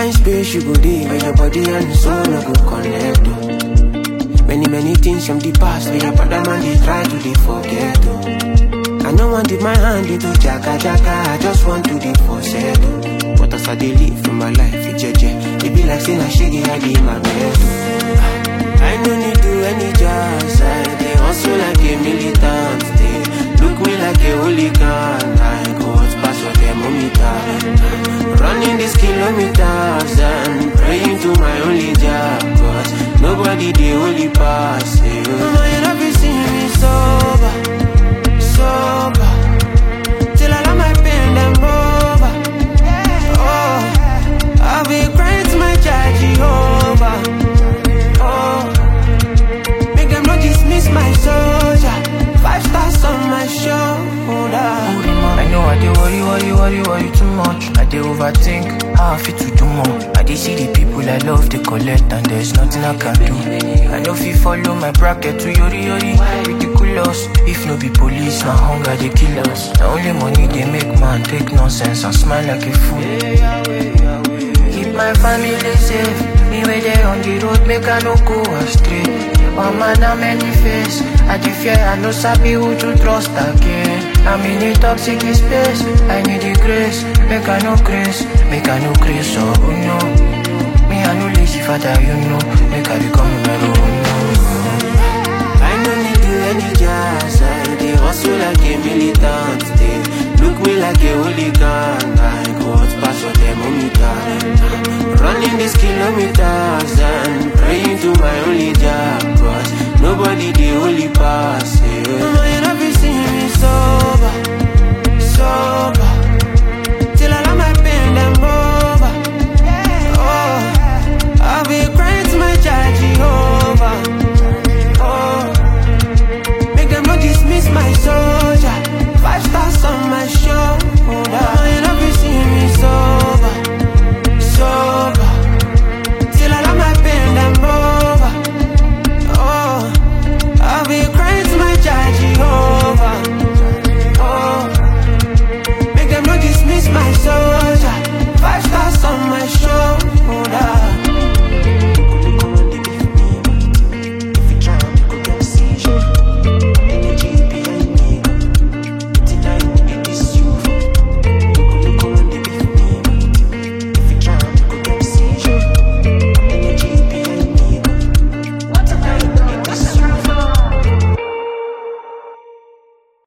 kind space you go dey where your body and soul no go connect. Oh. Many many things from the past where your brother man they try to dey forget. Oh. I no want dip my hand into jaga jaga, I just want to dey for settle. But as I dey live in my life, it jeje, it be like saying I shaggy I dey my bed. Oh. I no need do any jazz, I dey hustle like a militant. They look me like a hooligan, I go out pass for thermometer. Running these kilometers and praying to my only job, cause nobody dey only pass. eh, oh. Mama, you never see me sober, sober. Till I let my pain them over. Oh, I'll be crying to my child Jehovah. Oh, make them not dismiss my soldier. Five stars on my shoulder. I know I dey worry, worry, worry, worry too much. I dey overthink how I fit to do more. I dey see the people I love, they collect, and there's nothing I can do. I know if follow my bracket to yori yori, ridiculous. If no be police, na hunger they kill us. Na only money they make man take nonsense and smile like a fool. Keep my family safe. Me where they on the road, make I no go astray. One man a many face. I dey fear, I no sabi who to trust again. I'm in a toxic space. I need the grace. Make I no grace, make I no grace. Oh no, me I no lazy father, you know. Make I become numero uno. I no need do any jazz. I dey hustle like a militant. They look me like a hooligan. I go out pass your thermometer. Running these kilometers and praying to my only job. Cause nobody dey only pass. eh. Mama, you never see me